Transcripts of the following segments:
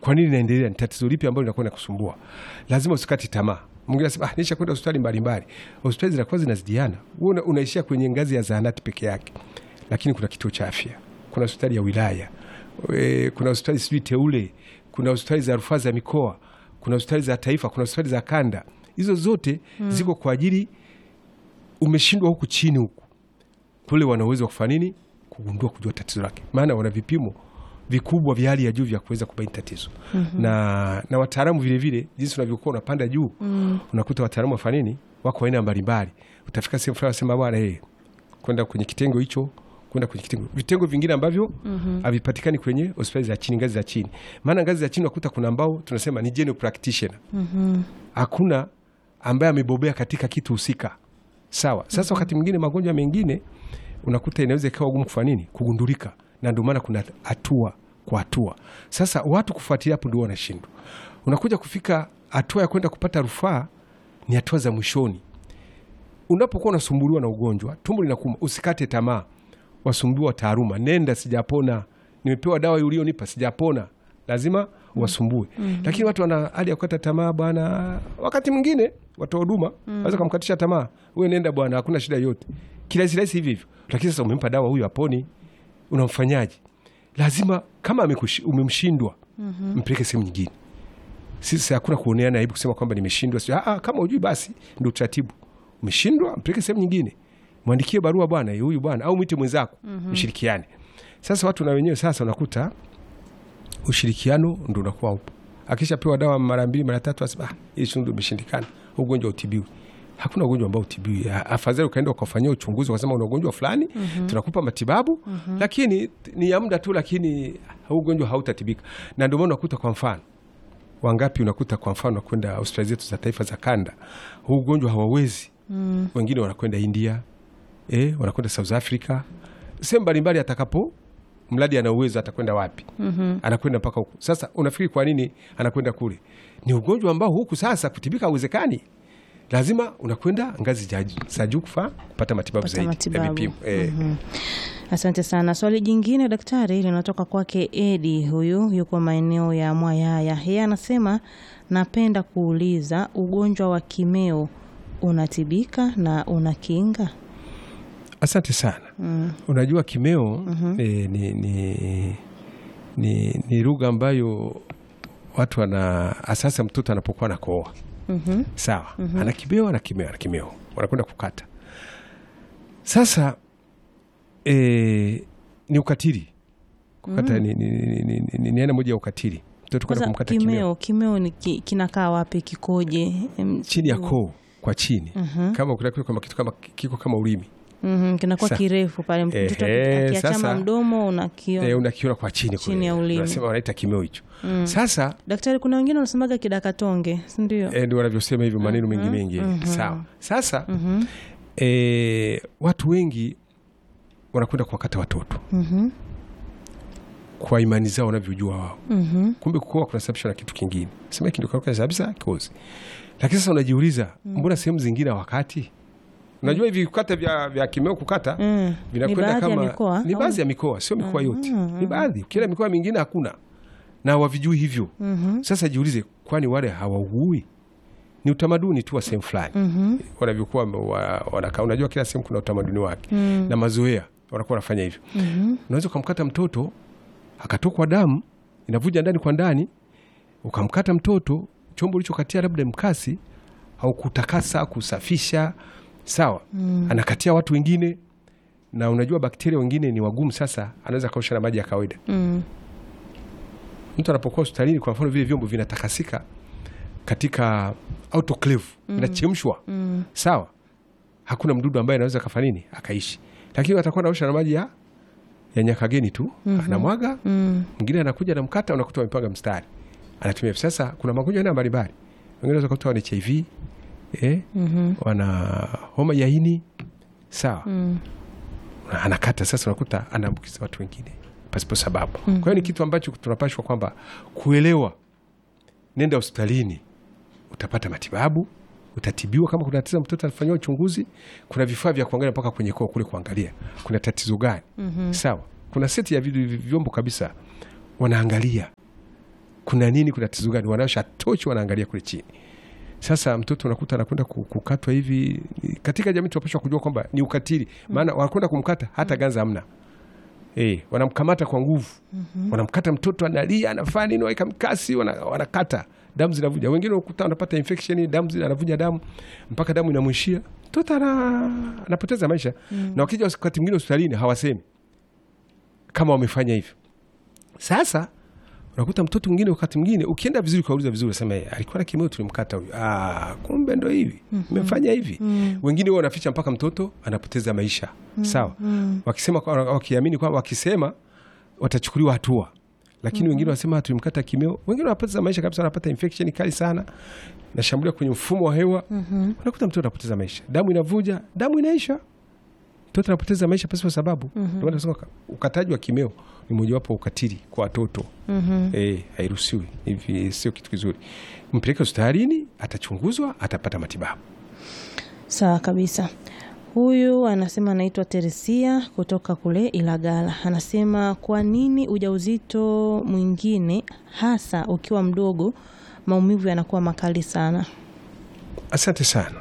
kwa nini naendelea, ni tatizo lipi ambalo linakuwa nakusumbua. Lazima usikati tamaa. Mwingine anasema ah, nisha kwenda hospitali mbalimbali. Hospitali zinakuwa zinazidiana, wewe una, unaishia kwenye ngazi ya zahanati peke yake, lakini kuna kituo cha afya, kuna hospitali ya wilaya e, kuna hospitali sijui teule, kuna hospitali za rufaa za mikoa, kuna hospitali za taifa, kuna hospitali za kanda. Hizo zote ziko kwa ajili, umeshindwa huku chini huku, kule wana uwezo wa kufanya nini? Kugundua, kujua tatizo lake, maana wana vipimo vikubwa vya hali ya juu vya kuweza kubaini tatizo na, na wataalamu vilevile, jinsi unavyokuwa unapanda juu unakuta wataalamu wafanya nini, wako aina mbalimbali. Utafika sehemu fulani wasema bwana, hey, kwenda kwenye kitengo hicho kwenda kwenye kitengo vitengo vingine ambavyo havipatikani kwenye hospitali za chini, ngazi za chini. Maana ngazi za chini unakuta kuna ambao tunasema ni general practitioner, hakuna ambaye amebobea katika kitu husika. Sawa. Sasa wakati mwingine magonjwa mengine unakuta inaweza ikawa gumu kufanya nini, kugundulika, na ndio maana kuna hatua kwa hatua. Sasa watu kufuatilia hapo ndio wanashindwa. Unakuja kufika hatua ya kwenda kupata rufaa, ni hatua za mwishoni. Unapokuwa unasumbuliwa na ugonjwa, tumbo linakuuma, usikate tamaa wasumbuliwa taaluma, nenda, sijapona, nimepewa dawa ulionipa, sijapona, lazima wasumbue. Lakini watu wana hali ya kukata tamaa bwana. Wakati mwingine watoa huduma waweza kumkatisha tamaa, wewe nenda bwana, hakuna shida yote, kirahisi rahisi hivi hivyo. Lakini sasa umempa dawa huyu aponi, unamfanyaje? Lazima kama amekushi- umemshindwa, mpeleke sehemu nyingine. Sisi hakuna kuoneana aibu kusema kwamba nimeshindwa. Sio, ah, kama hujui basi ndio utaratibu. Umeshindwa, mpeleke sehemu nyingine, mwandikie barua bwana, huyu bwana, au mwite mwenzako, mshirikiane. Sasa watu na wenyewe sasa unakuta ushirikiano ndo unakuwa upo. Akishapewa dawa mara mbili mara tatu, asema ah, hii shundu imeshindikana, ugonjwa utibiwi. Hakuna ugonjwa ambao utibiwi. A- Afadhali ukaenda ukafanyia uchunguzi, ukasema una ugonjwa fulani, tunakupa matibabu, lakini ni ya muda tu, lakini huu ugonjwa hautatibika. Na ndio maana unakuta kwa mfano wangapi unakuta kwa mfano kwenda hospitali zetu za taifa za kanda, huu ugonjwa hawawezi. Wengine wanakwenda India, eh, wanakwenda South Africa, sehemu mbalimbali, atakapo mradi ana uwezo atakwenda wapi? Anakwenda mpaka huku. Sasa unafikiri kwa nini anakwenda kule? Ni ugonjwa ambao huku sasa kutibika hauwezekani, lazima unakwenda ngazi za juu- za juu kufaa kupata matibabu Kupata zaidi ya matibabu. vipimo eh. Asante sana. Swali jingine daktari, linatoka kwake Edi, huyu yuko maeneo ya Mwayaya. Yeye anasema napenda kuuliza, ugonjwa wa kimeo unatibika na una kinga? Asante sana. Unajua kimeo eh, ni, ni, ni, ni lugha ambayo watu wana asasa, mtoto anapokuwa nakooa sawa, ana kimeo, ana kimeo, ana kimeo, wanakwenda kukata. Sasa eh, ni ukatili kukata, ni, ni, ni, ni, ni, ni aina moja ya ukatili, mtoto kwenda Kwanza kumkata kimeo kimeo, kimeo ni ki, kinakaa wapi? Kikoje? Em, chini ya koo kwa chini, kama ukitaka kama kitu kama kiko kama ulimi mhm, kinakuwa Sa- kirefu pale, mtoto Ehe, akiachama sasa- mdomo unakiona. Eh, unakiona kwa chini Chini kule. ya ulimi. Unasema wanaita kimeo hicho. Sasa Daktari, kuna wengine wanasemaga kidakatonge, si ndio? eh, ndio wanavyosema hivyo maneno mengi mengi. Sawa. Sasa eh, watu wengi wanakwenda kuwakata watoto kwa imani zao wanavyojua wao. Kumbe kukoa kunasababishwa na kitu kingine. Sema hiki ndio kinasababisha kozi. Lakini sasa unajiuliza, mbona sehemu zingine wakati Unajua hivi kukata vya, vya kimeo kukata Mm. vinakwenda Ni baadhi ya kama mikoa, ni au? baadhi ya mikoa, sio mikoa yote, ni baadhi. Kila mikoa mingine hakuna na wavijui hivyo. Sasa jiulize, kwani wale hawaugui? Ni utamaduni tu wa sehemu fulani wanavyokuwa wa- wanakaa. Unajua kila sehemu kuna utamaduni wake na mazoea, wanakuwa wanafanya hivyo. Unaweza ukamkata mtoto akatokwa damu inavuja ndani kwa ndani, ukamkata mtoto, chombo ulichokatia labda mkasi au kutakasa kusafisha, sawa, anakatia watu wengine, na unajua bakteria wengine ni wagumu. Sasa anaweza kaosha na maji ya kawaida. Mm. Mtu anapokuwa hospitalini, kwa mfano, vile vyombo vinatakasika katika autoclave, vinachemshwa sawa, hakuna mdudu ambaye anaweza kafanya nini akaishi, lakini atakuwa naosha na maji ya ya nyakageni tu, anamwaga mwingine anakuja na mkata, unakuta wamepanga mstari, anatumia. Sasa kuna magonjwa aina mbalimbali, wengine wanaweza kuta wana HIV eh, wana homa ya ini sawa, Na anakata. Sasa unakuta anaambukiza watu wengine pasipo sababu. Kwa hiyo ni kitu ambacho tunapashwa kwamba kuelewa, nenda hospitalini utapata matibabu, utatibiwa. Kama kuna tatizo, mtoto anafanyiwa uchunguzi. Kuna vifaa vya kuangalia mpaka kwenye koo kule, kuangalia kuna tatizo gani. Sawa, kuna seti ya vidu- vyombo kabisa, wanaangalia kuna nini, kuna tatizo gani, wanawasha tochi, wanaangalia kule chini. Sasa mtoto unakuta anakwenda ku- kukatwa hivi. Katika jamii tunapaswa kujua kwamba ni ukatili, maana wanakwenda kumkata hata ganza hamna. Eh, wanamkamata kwa nguvu, wanamkata mtoto, analia, anafanya nini, waika mkasi, wana- wanakata, damu zinavuja. Wengine unakuta wanapata infection, damu zina- anavuja damu mpaka damu inamwishia, mtoto ana, anapoteza maisha. Na wakija wakati mwingine hospitalini hawasemi kama wamefanya hivyo. Sasa unakuta mtoto mwingine, wakati mwingine ukienda vizuri, ukauliza vizuri, unasema "Eh, alikuwa na kimeo, tulimkata huyu. Ah, kumbe ndo hivi mmefanya hivi. Wengine wao wanaficha mpaka mtoto anapoteza maisha. Sawa, wakisema kwa- wakiamini kwamba wakisema watachukuliwa hatua, lakini wengine wanasema tulimkata kimeo. Wengine wanapoteza maisha kabisa, wanapata infection kali sana, nashambulia kwenye mfumo wa hewa, unakuta mtoto anapoteza maisha, damu inavuja, damu inaisha mtoto anapoteza maisha pasipo sababu. Ndio maana tunasema uka- ukataji wa kimeo ni mojawapo wa ukatili kwa watoto. Eh, hairuhusiwi hivi, sio kitu kizuri. Mpeleke hospitalini, atachunguzwa, atapata matibabu. Sawa kabisa. Huyu anasema anaitwa Teresia kutoka kule Ilagala. Anasema kwa nini ujauzito mwingine hasa ukiwa mdogo maumivu yanakuwa makali sana? Asante sana.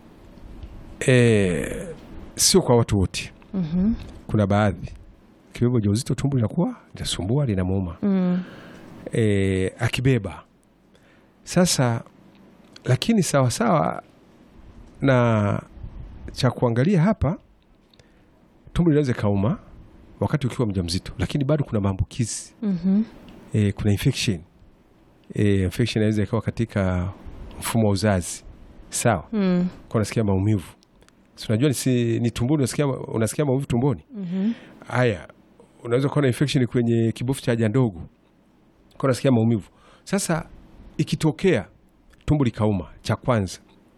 Eh, sio kwa watu wote. Kuna baadhi kibeba ujauzito, tumbo linakuwa linasumbua, linamuuma Mm. e, akibeba sasa, lakini sawasawa na cha kuangalia hapa, tumbo linaweza kauma wakati ukiwa mjamzito, lakini bado kuna maambukizi Mhm. e, kuna infection e, infection inaweza ikawa katika mfumo wa uzazi sawa, Mm. kwa unasikia maumivu, si unajua ni, si, ni tumboni, unasikia, unasikia maumivu tumboni Mhm. haya unaweza kuwa na infection kwenye kibofu cha haja ndogo, kwa unasikia maumivu. Sasa ikitokea tumbo likauma, cha kwanza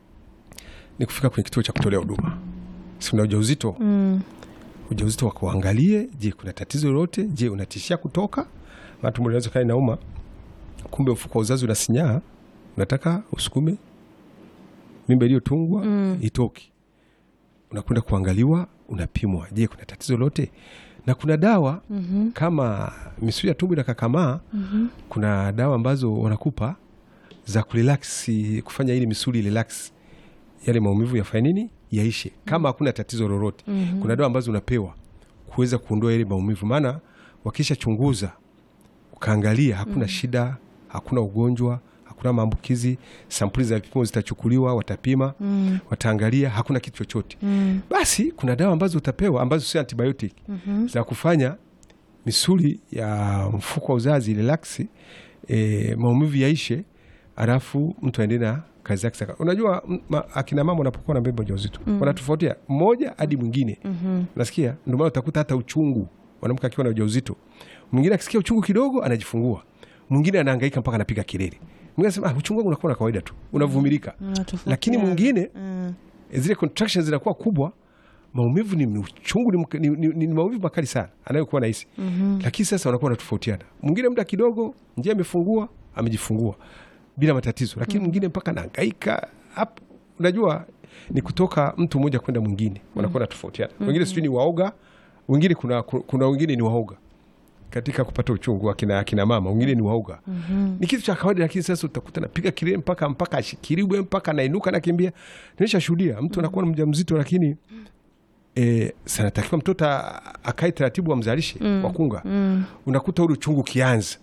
ni kufika kwenye kituo cha kutolea huduma, si una ujauzito Mm. ujauzito wakuangalie, je, kuna tatizo lolote? Je, unatishia kutoka? Maana tumbo linaweza kaa inauma, kumbe mfuko wa uzazi unasinyaa, unataka usukume mimba iliyotungwa Mm. itoke. Unakwenda kuangaliwa, unapimwa, je, kuna tatizo lolote? Na kuna dawa Mhm. kama misuli ya tumbo inakakamaa, Mhm. kuna dawa ambazo wanakupa za kurelax, kufanya ili misuli relax, yale maumivu yafanye nini, yaishe, kama hakuna tatizo lolote. Mhm. Kuna dawa ambazo unapewa kuweza kuondoa yale maumivu, maana wakisha chunguza ukaangalia hakuna shida, hakuna ugonjwa, hakuna maambukizi, sampuli za vipimo zitachukuliwa, watapima, Mm. wataangalia hakuna kitu chochote, Mm. basi kuna dawa ambazo utapewa ambazo sio antibiotic Mhm. za kufanya misuli ya mfuko wa uzazi relaksi, e, maumivu yaishe, alafu mtu aendelee na kazi yake. Saka- Unajua m- ma, akina mama wanapokuwa na mbeba ujauzito wanatofautia mmoja hadi mwingine, Mhm. nasikia. Ndio maana utakuta hata uchungu, mwanamke akiwa na ujauzito, mwingine akisikia uchungu kidogo anajifungua, mwingine anahangaika mpaka anapiga kelele, mwingine anasema ah, uchungu wangu unakuwa na kawaida tu, unavumilika. Unatofautiana. Lakini mwingine Mm. zile contractions zinakuwa kubwa, maumivu ni uchungu, ni, mk- ni, ni, ni maumivu makali sana anayokuwa nahisi Mhm. lakini sasa wanakuwa wanatofautiana. Mwingine muda kidogo njia amefungua amejifungua bila matatizo, lakini mwingine mpaka anahangaika hapo. Unajua ni kutoka mtu mmoja kwenda mwingine, wanakuwa wanatofautiana. Wengine sijui ni waoga, wengine kuna, kuna wengine ni waoga katika kupata uchungu, akina, akina mama wengine ni waoga ni kitu cha kawaida, lakini sasa utakuta napiga kelele mpaka mpaka ashikiliwe mpaka nainuka nakimbia. Nimeshashuhudia mtu anakuwa na mjamzito lakini e, sanatakiwa mtoto a- akae taratibu wamzalishe wakunga Mm. unakuta ule uchungu ukianza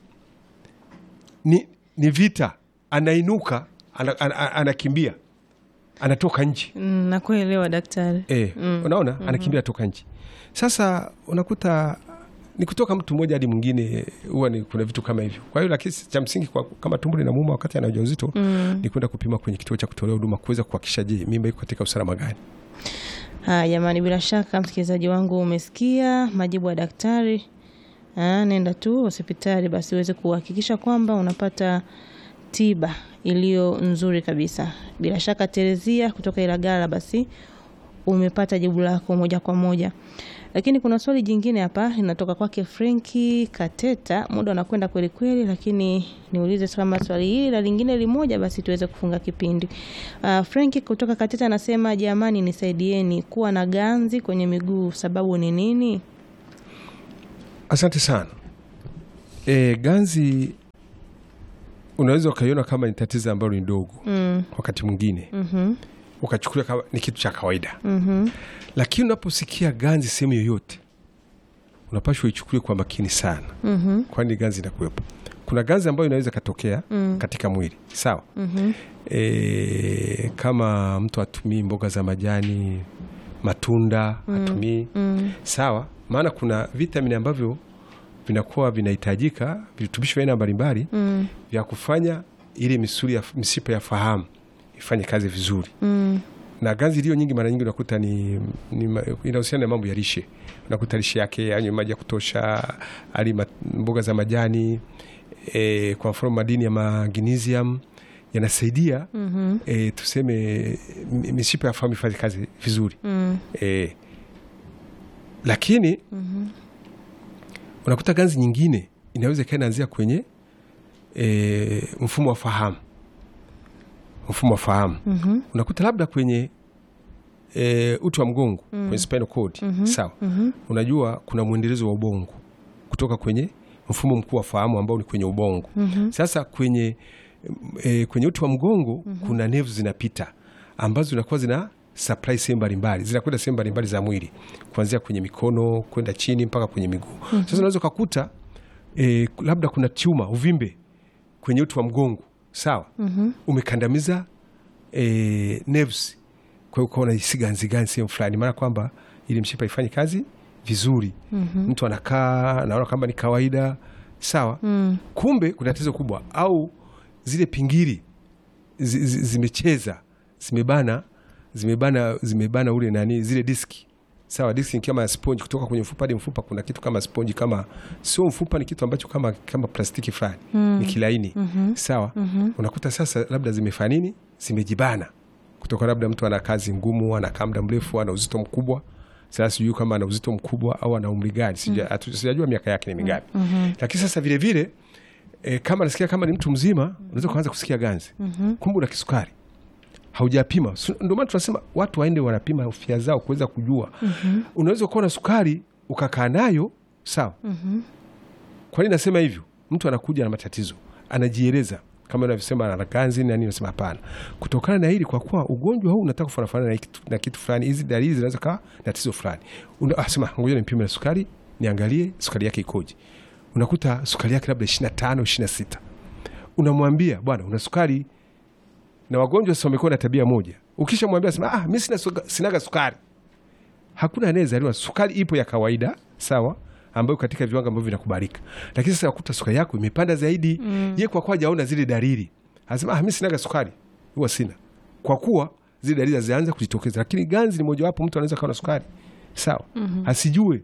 ni, ni vita, anainuka ana- ana- ana- anakimbia anatoka nje Mm, nakuelewa daktari. e, unaona anakimbia atoka nje. Sasa unakuta ni kutoka mtu mmoja hadi mwingine, huwa ni kuna vitu kama hivyo. Kwa hiyo lakini cha msingi kwa, kama tumbo linamuuma wakati ana ujauzito Mm. ni kwenda kupima kwenye kituo cha kutolea huduma kuweza kuhakikisha, je, mimba iko katika usalama gani? Haya jamani, bila shaka msikilizaji wangu umesikia majibu ya daktari. Ah, nenda tu hospitali basi uweze kuhakikisha kwamba unapata tiba iliyo nzuri kabisa. Bila shaka Terezia kutoka Ilagala, basi umepata jibu lako moja kwa moja. Lakini kuna swali jingine hapa linatoka kwake Frenki Kateta. Muda unakwenda kweli kweli, lakini niulize kama swali hili la lingine limoja, basi tuweze kufunga kipindi. Uh, Frenki kutoka Kateta anasema jamani, nisaidieni kuwa na ganzi kwenye miguu, sababu ni nini? Asante sana. E, ganzi unaweza ukaiona kama ni tatizo ambalo ni dogo Mm. wakati mwingine Mhm. ukachukulia kama ni kitu cha kawaida Mhm. lakini unaposikia ganzi sehemu yoyote unapashwa ichukulie kwa makini sana Mhm. kwani ganzi inakuwepo kuna ganzi ambayo inaweza ikatokea Mm. katika mwili sawa Mhm. e, kama mtu atumii mboga za majani matunda atumii Mm. sawa maana kuna vitamini ambavyo vinakuwa vinahitajika virutubisho vya aina mbalimbali Mm. vya kufanya ile misuli ya mishipa ya fahamu ifanye kazi vizuri Mm. na ganzi iliyo nyingi mara nyingi unakuta ni, ni ma- inahusiana na mambo ya lishe unakuta lishe yake anywe maji ya kutosha ali ma- mboga za majani e, kwa mfano madini ya magnesium yanasaidia Mhm. e, tuseme mi- mishipa ya fahamu ifanye kazi vizuri Mm. e, lakini Mhm. unakuta ganzi nyingine inaweza ikawa inaanzia kwenye e, mfumo wa fahamu mfumo wa fahamu Mhm. unakuta labda kwenye e, uti wa mgongo kwenye spinal cord sawa Mhm. unajua kuna mwendelezo wa ubongo kutoka kwenye mfumo mkuu wa fahamu ambao ni kwenye ubongo Mhm. sasa kwenye e, kwenye uti wa mgongo kuna nevu zinapita ambazo zinakuwa zina supply sehemu mbalimbali zinakwenda sehemu mbalimbali za mwili kuanzia kwenye mikono kwenda chini mpaka kwenye miguu sasa unaweza ukakuta e, labda kuna tuma uvimbe kwenye uti wa mgongo sawa Mhm. umekandamiza e, nerves kwa hiyo ukaona hisi ganzi ganzi sehemu fulani maana kwamba ili mshipa ifanye kazi vizuri Mhm. mtu anakaa anaona kwamba ni kawaida sawa Mm. kumbe kuna tatizo kubwa au zile pingili zi- zi- zimecheza zimebana zimebana zimebana ule nani zile diski sawa diski ni kama sponge kutoka kwenye mfupa hadi mfupa kuna kitu kama sponge kama sio mfupa ni kitu ambacho kama kama plastiki fulani Mm. ni kilaini Mhm. sawa Mhm. unakuta sasa labda zimefanya nini zimejibana kutoka labda mtu ana kazi ngumu anakaa muda mrefu ana uzito mkubwa sasa sijui kama ana uzito mkubwa au ana umri gani Sija- hatu- sijajua miaka yake ni mingapi Mhm. lakini sasa vile vile e, kama nasikia kama ni mtu mzima unaweza kuanza kusikia ganzi Mhm. kumbe una kisukari haujapima Su- ndio maana tunasema watu waende wanapima afya zao kuweza kujua Mhm. unaweza kuwa na sukari ukakaa nayo sawa Mhm. kwa nini nasema hivyo mtu anakuja na matatizo anajieleza kama unavyosema ana ganzi na nini nasema hapana kutokana na hili kwa kuwa ugonjwa huu unataka kufanana na kitu, na kitu fulani hizi dalili zinaweza kawa na tatizo fulani Una- ah, sema ngoja nimpime na sukari niangalie sukari yake ikoje unakuta sukari yake labda ishiri na tano ishiri na sita unamwambia bwana una sukari na wagonjwa sasa wamekuwa na tabia moja ukishamwambia sema ah, mi sina suga- sinaga sukari hakuna anayezaliwa sukari ipo ya kawaida sawa ambayo katika viwango ambavyo vinakubalika lakini sasa wakuta sukari yako imepanda zaidi mm. ye kwa kuwa hajaona zile dalili anasema ah, mi sinaga sukari huwa sina kwa kuwa zile dalili hazianza kujitokeza lakini ganzi ni mojawapo mtu anaweza kawa na sukari sawa mm-hmm. asijue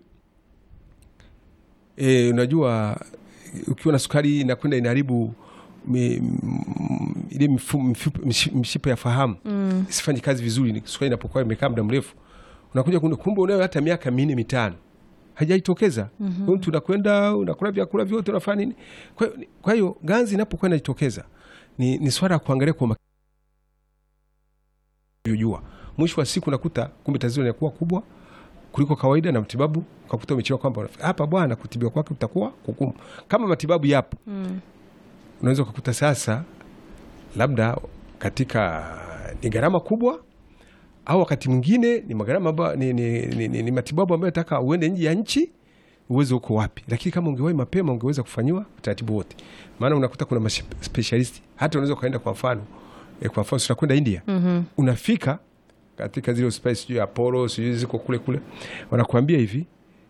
e, unajua ukiwa na sukari inakwenda inaharibu mi- m- ile mifu- mifu- mishi- mishipa ya fahamu Mm. isifanye kazi vizuri ni- sukari inapokuwa imekaa muda mrefu unakuja kuna- kumbe unayo hata miaka minne mitano hajaitokeza mm-hmm. mtu unakwenda unakula vyakula vyote unafanya nini kwa hiyo- kwa hiyo ganzi inapokuwa inajitokeza ni, ni swala ya kuangalia kwa unavyojua mwisho wa siku nakuta kumbe tatizo linakuwa kubwa kuliko kawaida na matibabu ukakuta umechelewa kwamba hapa bwana kutibiwa kwake utakuwa kugumu kama matibabu yapo Mm. unaweza ukakuta sasa labda katika ni gharama kubwa au wakati mwingine ni magharama ambayo ni, ni, ni, ni, ni matibabu ambayo nataka uende nje ya nchi uwezo uko wapi lakini kama ungewahi mapema ungeweza kufanyiwa utaratibu wote maana unakuta kuna maspecialisti hata unaweza ukaenda kwa mfano e, kwa mfano tunakwenda india Mhm. unafika katika zile hospitali sijui apolo sijui ziko kule kule wanakuambia hivi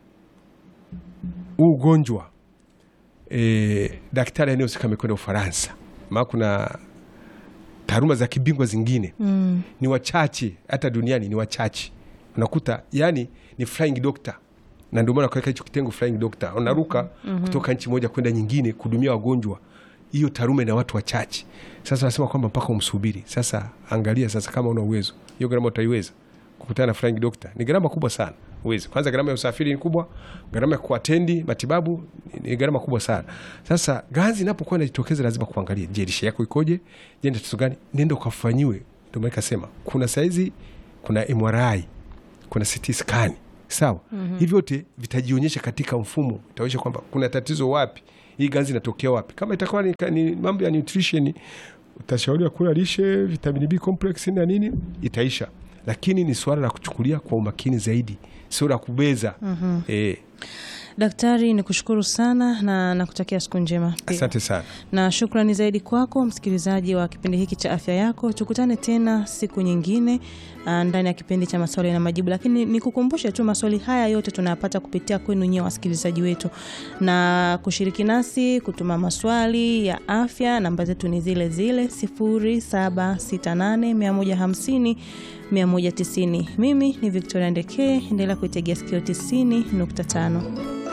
huu ugonjwa e, daktari anayehusika amekwenda ufaransa maa kuna taaluma za kibingwa zingine Mm. ni wachache hata duniani ni wachache unakuta yani ni flying doctor na ndio maana kaweka hicho kitengo flying doctor unaruka kutoka nchi moja kwenda nyingine kuhudumia wagonjwa hiyo taaluma ina watu wachache sasa nasema kwamba mpaka umsubiri sasa angalia sasa kama una uwezo hiyo gharama utaiweza kukutana na flying doctor ni gharama kubwa sana uwezi kwanza gharama ya usafiri ni kubwa gharama ya kuatendi matibabu ni- ni gharama kubwa sana sasa ganzi inapokuwa inajitokeza lazima kuangalia je lishe yako ikoje je ni tatizo gani nenda ukafanyiwe ndio maana ikasema kuna saizi kuna MRI kuna CT scan sawa mm-hmm. hivi vyote vitajionyesha katika mfumo itaonyesha kwamba kuna tatizo wapi hii ganzi inatokea wapi. Kama itakuwa ni, ni mambo ya nutrition, utashauriwa kula lishe, vitamini B complex na nini, itaisha. Lakini ni swala la kuchukulia kwa umakini zaidi, sio la kubeza. Eh, Daktari, ni kushukuru sana na nakutakia siku njema pia. asante sana. na shukrani zaidi kwako msikilizaji wa kipindi hiki cha afya yako. Tukutane tena siku nyingine ah, ndani ya kipindi cha maswali na majibu, lakini nikukumbushe tu maswali haya yote tunayapata kupitia kwenu nyewe wasikilizaji wetu, na kushiriki nasi kutuma maswali ya afya. Namba zetu ni zile zile 0768 150 190. Mimi ni Victoria Ndekee, endelea kuitegea sikio 90.5.